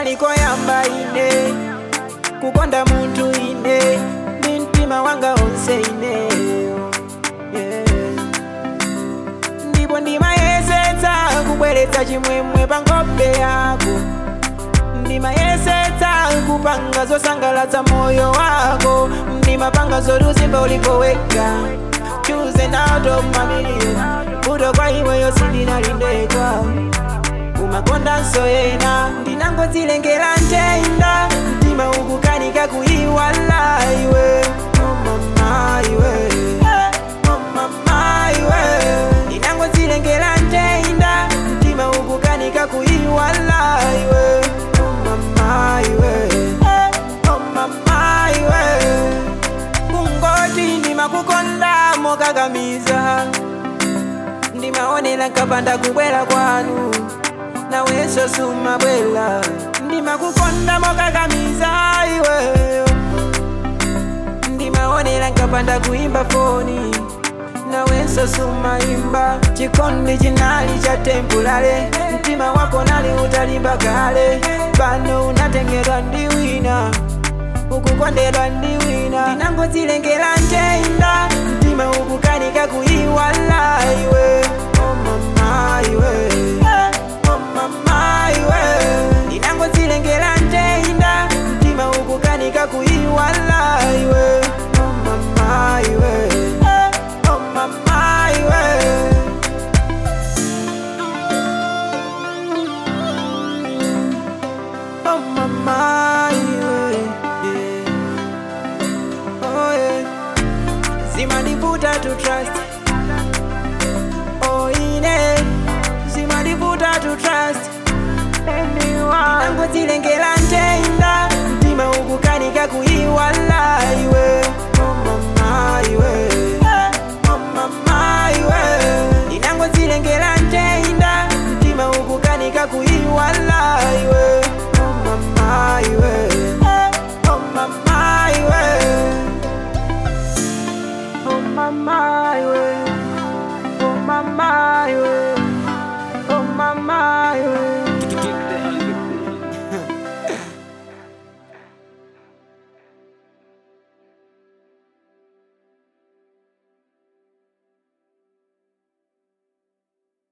kunali koyamba ine kukonda munthu ine ndi mtima wanga onse ine yeah. ndipo ndimayesetsa kubweretsa chimwemwe pa nkhope yako ndimayesetsa kupanga zosangalatsa moyo wako ndimapanga zoti uzimba ulipoweka choosing out of my million kuto kwa iweyo sindinalindeka umakondanso yena ndinangodzilengera ntenda mtima ukukanika kuyiwala iwe oh mama iwe oh mama iwe ndinangodzilengera ntenda mtima ukukanika kuyiwala iwe oh mama iwe oh mama iwe kungoti ndimakukonda mokakamiza ndimaonera nkapanda kubwera kwanu nawenso sumabwera ndimakukonda mokakamiza iwe ndimaonera nkapanda kuimba foni nawenso sumaimba chikondi chinali cha tempulale mtima wako nali utalimba kale pano unatengedwa ndi wina ukukondedwa ndi wina ndinangodzilengera ntenda mtima ukukanika kuyiwala iwe